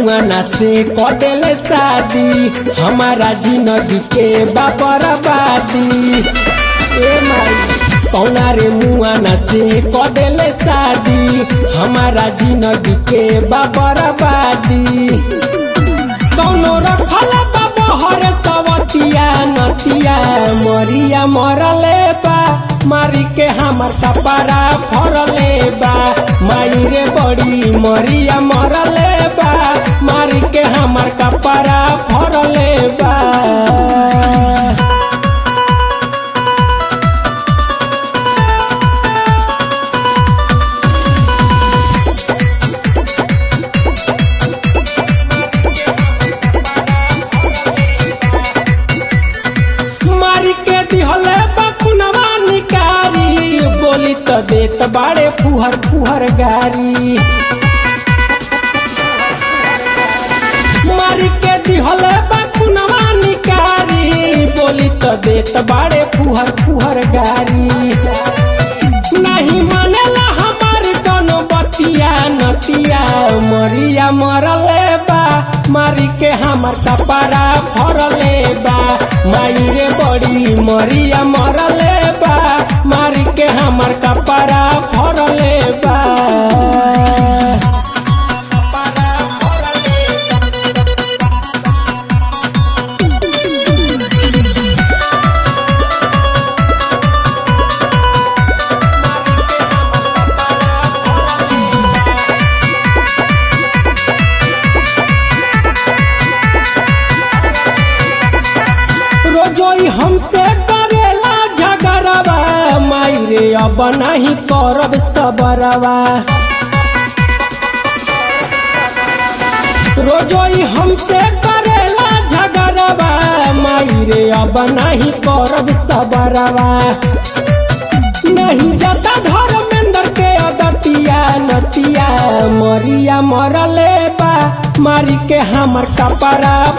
मुआना से कदेले शादी हमारा जिंदगी के बाबरबादी ए माई कौना रे मुआना से कदेले शादी हमारा जिंदगी के बाबरबादी कौनो रखल बहर सवतिया नतिया मरिया मरले बा मारी के हमर कपड़ा फरले बा माई रे बड़ी मरिया मरले बा मारी के हमर कपड़ा फरले बा मारी के दिहले बकुनवा निकारी बोली तो देत बाड़े फुहर फुहर गारी मारी के दिहले बकुनवा निकारी बोली तो देत बाड़े फुहर फुहर गारी नहीं मानेला हमार कोनो बतिया नतिया मरिया मरले बा मारी के हमर कपड़ा फरले बा माई रे बड़ी मरिया मरले बा मारी के हमर कपड़ा फरले बा रोजोई हमसे करेला झगड़वा माई रे अब नहीं करब सबरवा रोजोई हमसे करेला झगड़वा माई रे अब नहीं करब सबरवा नहीं जाता धर्मेंद्र के अदतिया नतिया मरिया मरले बा मारी के हमर कपड़ा